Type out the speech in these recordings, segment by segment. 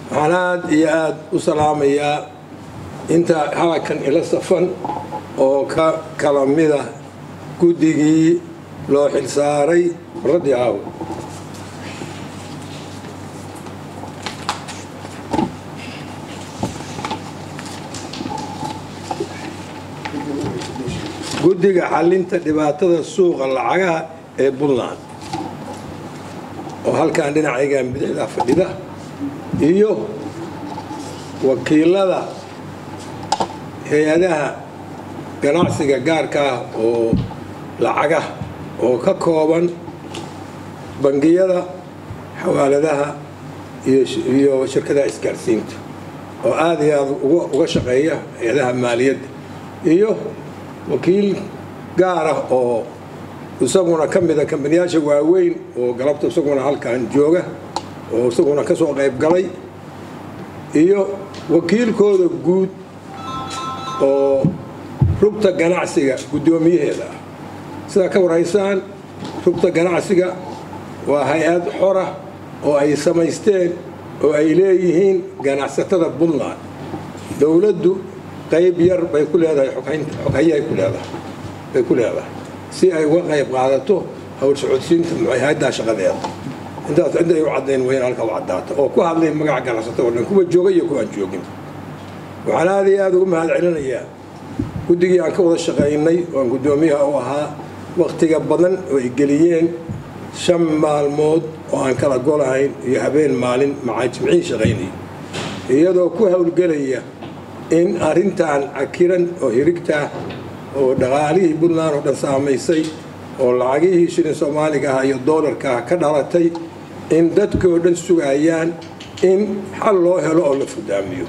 waxaan aad iyo aad u salaamayaa inta halkan ila safan oo ka kala mida guddigii loo xilsaaray raddi aaw guddiga xallinta dhibaatada suuqa lacagaha ee puntland oo halkan dhinacaygan bidixda fadhida iyo wakiilada hay-adaha ganacsiga gaarka ah oo lacagah oo ka kooban bangiyada xawaaladaha iyo shirkadaha isgaarsiinta oo aada iyo aada uga shaqeeya hay-adaha maaliyadda iyo wakiil gaar ah oo isaguna ka mida kambaniyaasha waaweyn oo galabta isaguna halkan jooga oo isaguna ka soo qayb galay iyo wakiilkooda guud oo rugta ganacsiga guddoomiyaheeda ah sidaa ka warhaysaan rugta ganacsiga waa hay-ad xora oo ay samaysteen oo ay leeyihiin ganacsatada puntland dowladdu qayb yar bay ku leedahay xoghayahay ku leedahay bay ku leedahay si ay uga qayb qaadato hawl socodsiinta hay-addaa shaqadeeda intaas intay u caddayn weyn halka u caddaata oo ku hadlay magaca ganacsatada oo dhan kuwa jooga iyo kuwaan joogin waxaan aada iyo aada ugu mahad celinayaa guddigii aan ka wada shaqaynay oan guddoomiyaha u ahaa wakhtiga badan oo ay geliyeen shan maalmood oo aan kala golahayn iyo habeen maalin macaa jimcihii shaqaynaya iyadoo ku howlgelaya in arrintan cakiran oo hirigtaa oo dhaqaalihii puntland oo dhan saamaysay oo lacagihii shilin soomaaliga ah iyo doolarka ah ka dhalatay in dadkoo dhan sugayaan in xal loo helo oo la fudaamiyo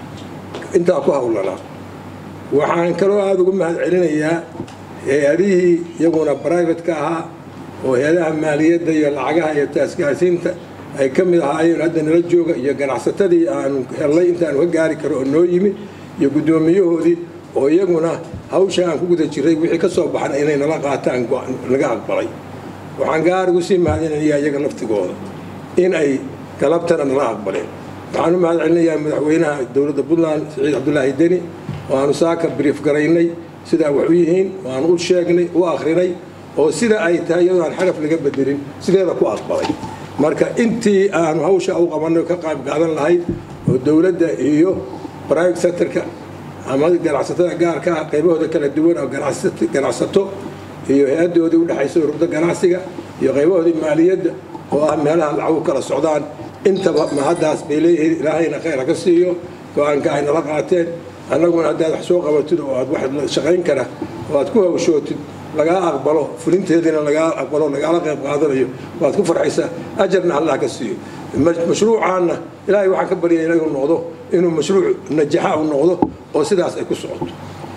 intaa ku howlanaa waxaan kaloo aada ugu mahad celinayaa hay-adihii iyaguna brivatka ahaa oo hay-adaha maaliyadda iyo lacagaha iyo taasgaarsiinta ay ka mid ahaayeen hadda nala jooga iyo ganacsatadii aanu hellay intaanu ka gaari karo oo noo yimi iyo guddoomiyahoodii oo iyaguna hawsha aan ku guda jiray wixii ka soo baxan inay nala qaataan laga aqbalay waxaan gaar ugu sii mahadcelinayaa iyaga laftigooda in ay galabtana nala aqbaleen waxaan u mahad celinayaa madaxweynaha dowladda puntland siciid cabdulaahi deni oo aanu saaka brief garaynay sidaa wax u yihiin oo aanu u sheegnay u akhrinay oo sida ay tahay iyadoo aan xaraf laga bedelin sideeda ku aqbalay marka intii aanu hawsha u qabanay ka qayb qaadan lahayd oo dowladda iyo private sectorka ama ganacsatada gaarka ah qaybahooda kala duwan oo ganacsato iyo hay-adoodii udhexaysa rugda ganacsiga iyo qaybahoodii maaliyadda oo ah meelaha lacagu kala socdaan intaba mahaddaas bay leeyihiin ilaahayna khayr ha ka siiyo go-aanka ay nala qaateen annaguna haddaad wax soo qabatid oo aad wax shaqayn kara oo aad ku hawshootid lagaa aqbalo fulinteediina lagaa aqbalo lagaala qayb qaadanayo waad ku farxaysaa ajarna allah ka siiyo mashruucaanna ilaahay waxaan ka baryaya inuu noqdo inuu mashruuc najaxa u noqdo oo sidaas ay ku socoto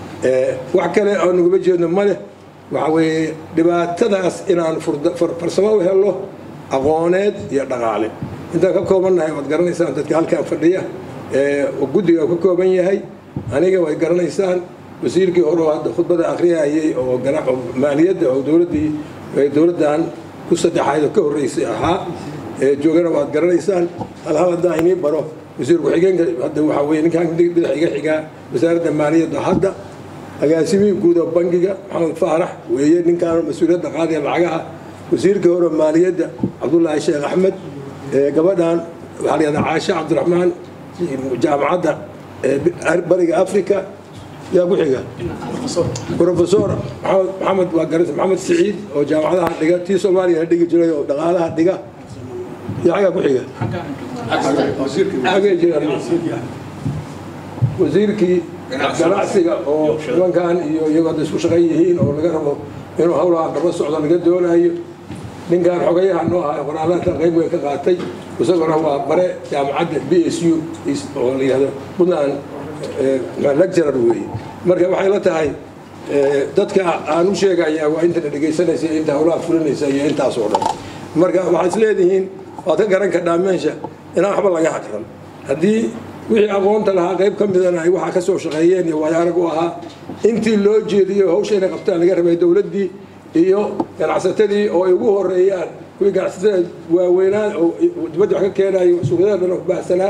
wax kale oo naguma jeedno ma leh waxa weeye dhibaatadaas inaan farsamo u helo aqooneed iyo dhaqaale intaan ka koobannahay waad garanaysaan dadka halkaan fadhiya guddiga ka kooban yahay aniga way garanaysaan wasiirkii hore oo hadda khudbada akhriyayay oo maaliyadda oo dowladdii dowladdan ku saddexayd oo ka horreysay ahaa joogana waad garanaysaan halhal hadda inii baro wasiir ku-xigeenka hadda waxaa weye ninkaan bidix iga xigaa wasaaradda maaliyadda hadda agaasimihii guud oo bangiga maxamed faarax weeye ninkaan mas-uuliyadda qaadaya lacagaha wasiirkii hore maaliyadda cabdullaahi sheekh axmed gabadhan waxaa la yihahdaa caashe cabdiraxmaan jaamacadda bariga africa yaa ku xiga rofesor maxamed waa garanta maxamed siciid oo jaamacadaha dhiga tii soomaaliya dhigi jiray oo dhaqaalaha dhiga iyo xaggaa ku xiga wasiirkii ganacsiga oo nimankan iyo iyagoo hadda isku shaqan yihiin oo laga rabo inuu hawlaha daba socdo laga doonayo ninkan xogayaha noo ahaa qoraalanta qayb weyn ka qaatay isaguna waa bare jaamacadda b s u oo la yihahdo puntland lecturer weeye marka waxay la tahay dadka aan u sheegayaa waa intana dhegaysanaysa inta hawlaha fulinaysa iyo intaas oo dhan marka waxaad is leedihiin waad ka garan kadhaa meesha inaan waxba laga haqran haddii wixii aqoonta lahaa qayb ka midana ay waxaa ka soo shaqeeyeen iyo waayo arag u ahaa intii loo jeediyo hawsha inay qabtaan laga rabay dowladdii iyo ganacsatadii oo ay ugu horeeyaan kuwii ganacsatada waaweynaa oo dibadda wax ka keenayo suuqyada dhan oo baahsanaa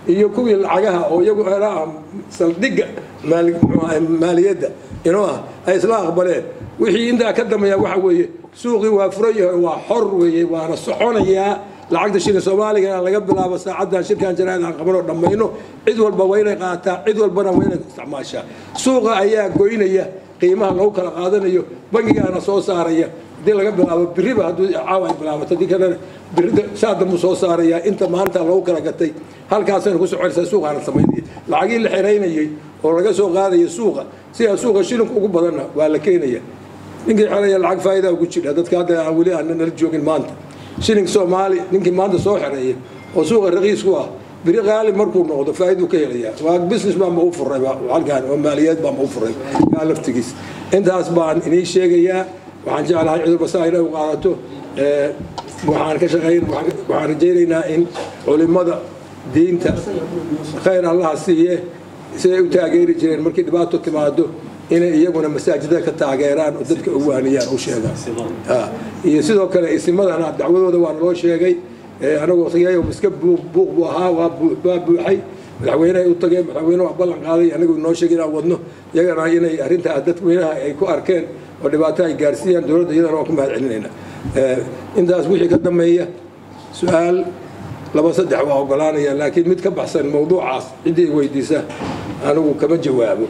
iyo kuwii lacagaha oo iyagu ah saldhigga maaliyadda inuu ah ay isla aqbaleen wixii intaa ka dambeeya waxa weeye suuqii waa furan yahay waa xor weeye waana soconayaa lacagta shilin soomaaligana laga bilaabo saacaddan shirkan jaraa'id aan qabanoo dhammayno cid walba waa inay qaataa cid walbana waa inay isticmaashaa suuqa ayaa goynaya qiimaha lagu kala qaadanayo bangigaana soo saaraya haddii laga bilaabo biriba hadduu caawa ay bilaabato haddii kalena birida saa dambuu soo saarayaa inta maanta lagu kala gatay halkaasayna ku soconaysaa suuqaana samaynaya lacagii la xiraynayay oo laga soo qaadaya suuqa sidaa suuqa shilinku ugu badanna waa la keenaya ninkii xeraya lacag faa'iida ugu jira dadka hadda aan weli aan nala joogin maanta shilling soomaali ninkii maanta soo xereeya oo suuqa raqiis ku ah biri qaali markuu noqdo faa'iiduu ka helayaa waa business baa ma u furay halkan oo maaliyaed baa ma u furay kaa laftigiis intaas baan inii sheegayaa waxaan jeclahay cid walba saa inay u qaadato waxaan ka shaqayn waxaan rajaynaynaa in culimada diinta khayr allaha siiye siday u taageeri jireen markii dhibaato timaado inay iyaguna masaajida ka taageeraan oo dadka u waaniyaan u sheegaan iyo sidoo kale isimadana dacwadooda waa naloo sheegay anagoo tagay iska buuq buu ahaa waa buuxay madaxweynehay u tageen madaxweyne waa ballan qaaday anagu noo sheegay inaan wadno iyagana inay arrintaa dadweynaha ay ku arkeen oo dhibaato ay gaarsiiyaan dowladda iyadana waan ku mahad celinayna intaas wixii ka dambeeya su-aal laba saddex waa ogolaanaya laakiin mid ka baxsan mawduucaas ciddii weydiisa anigu kama jawaabo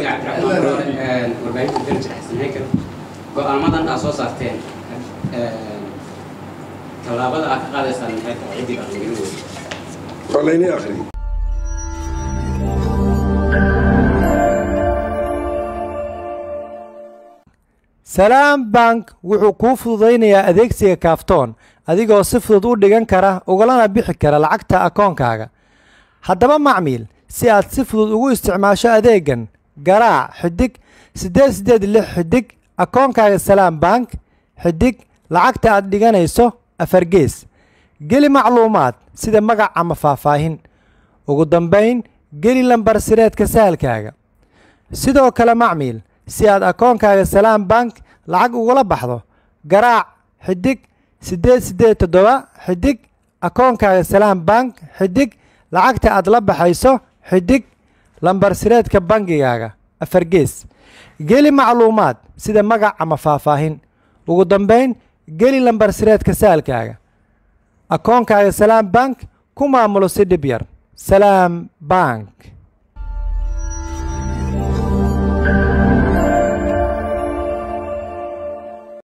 go-aamadan aad soo saarteen tallaabada aad ka qaadaysaan maxay tahay ciddii baa laga weydiy waa laynii akhriy salaam bank wuxuu kuu fududaynayaa adeegsiga kaaftoon adigoo si fudud u dhigan kara ugalana bixi kara lacagta akoonkaaga haddaba macmiil si aad si fudud ugu isticmaasho adeegan garaac xidig siddeed siddeed lix xidig akoonkaaga salaam bank xidig lacagta aad dhiganayso afargees geli macluumaad sida magac ama faahfaahin ugu dambayn geli lambar sireedka sahalkaaga sidoo kale macmiil si aad akoonkaaga salaam bank lacag ugula baxdo garaac xidig siddeed siddeed toddoba xidig akoonkaaga salaam bank xidig lacagta aad la baxayso xidig lambar sireedka bangigaaga afargees geli macluumaad sida magac ama faahfaahin ugu dambayn geli lambar sireedka saalkaaga akoonkaaga salaam bank ku maamulo si dhib yar salaam bank